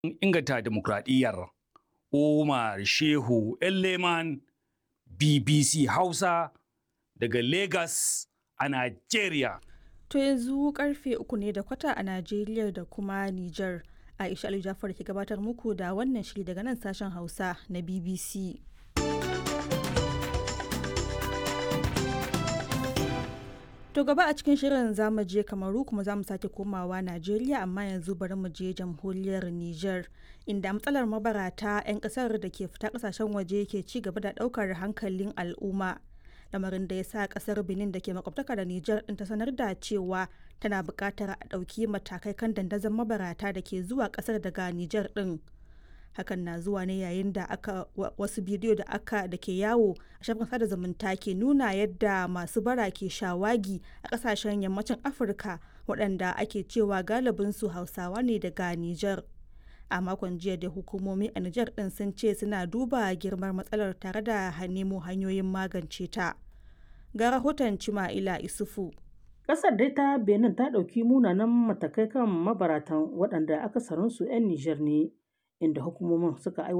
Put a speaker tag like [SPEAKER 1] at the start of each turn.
[SPEAKER 1] inganta demokradiyyar. Umar Shehu Leman BBC Hausa daga Lagos a Najeriya.
[SPEAKER 2] To yanzu karfe uku ne da kwata a Najeriya da kuma Nijar. Aisha Ali Jafar ke gabatar muku da wannan shiri daga nan sashen Hausa na BBC. To gaba a cikin shirin zamu je Kamaru kuma zamu sake komawa Najeriya amma yanzu bari mu je jamhuriyar Nijar inda matsalar mabarata 'yan kasar da ke fita kasashen waje ke ci gaba da daukar hankalin al'umma. Lamarin da ya sa kasar Benin da ke makwabtaka da Nijar din ta sanar da cewa tana buƙatar a ɗauki matakai kan dandazon mabarata da ke zuwa kasar daga Nijar din. hakan na zuwa ne yayin da aka wasu bidiyo da aka da ke yawo a shafin sada zumunta ke nuna yadda masu bara ke shawagi a kasashen yammacin afirka waɗanda ake cewa galibinsu hausawa ne daga nijar a makon jiya da hukumomi a nijar ɗin sun ce suna duba girmar matsalar tare da nemo hanyoyin magance ta ga rahoton cima'ila isufu
[SPEAKER 3] Ƙasar dai ta Benin ta ɗauki munanan matakai kan mabaratan waɗanda akasarinsu 'yan Nijar ne, inda hukumomin suka